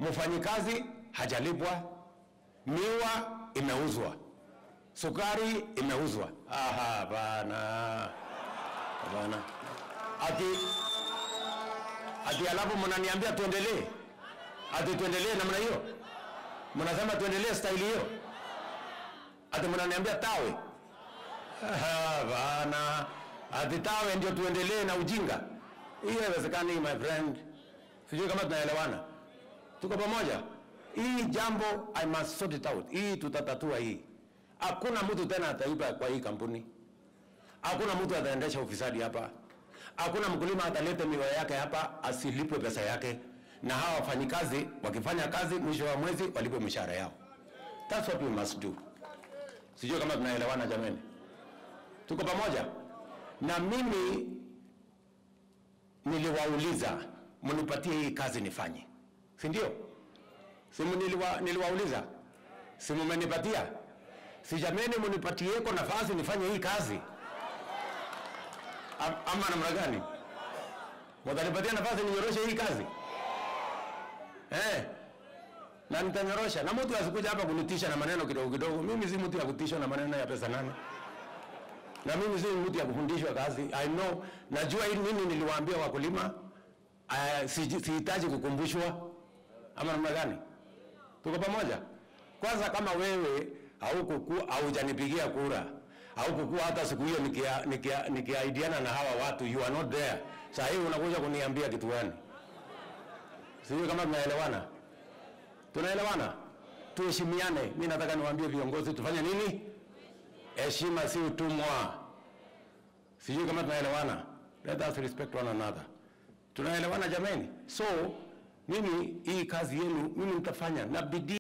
mfanyikazi hajalipwa, miwa imeuzwa, sukari imeuzwa. Aha, bana bana, ati ati alafu mnaniambia tuendelee, ati tuendelee namna hiyo? Mnasema tuendelee staili hiyo? Ati mnaniambia tawe? Aha, bana, ati tawe ndio tuendelee na ujinga? Hiyo haiwezekani, my friend. Sijui kama tunaelewana, tuko pamoja. Hii jambo I must sort it out. Hii tutatatua hii. Hakuna mtu tena ataiba kwa hii kampuni. Hakuna mtu ataendesha ufisadi hapa. Hakuna mkulima ataleta miwa yake hapa asilipwe pesa yake, na hawa wafanyikazi wakifanya kazi mwisho wa mwezi walipwe mishahara yao. That's what we must do. Sijui kama tunaelewana jamani, tuko pamoja. Na mimi niliwauliza mnipatie hii kazi nifanye, si ndio? Si niliwa, niliwauliza, si mmenipatia? Si jameni, mnipatieko nafasi nifanye hii kazi Am- ama namna gani? Mtanipatia nafasi ninyoroshe hii kazi eh? Na nitanyorosha, na mtu asikuja hapa kunitisha na maneno kidogo kidogo. Mimi si mtu ya kutishwa na maneno ya pesa nane, na mimi si mtu ya kufundishwa kazi. I know, najua hii nini niliwaambia wakulima. Uh, sihitaji kukumbushwa ama namna gani? Tuko pamoja? Kwanza kama wewe haukuku haujanipigia kura haukukuwa hata siku hiyo nikia- nikia- nikiaidiana na hawa watu, you are not there. Saa hii unakuja kuniambia kitu gani? Sijui kama tunaelewana, tunaelewana. Tuheshimiane. Mimi nataka niwaambie viongozi tufanye nini? Heshima si utumwa. Sijui kama tunaelewana. Let us respect one another. Tunaelewana jameni? So mimi hii kazi yenu mimi nitafanya na bidii.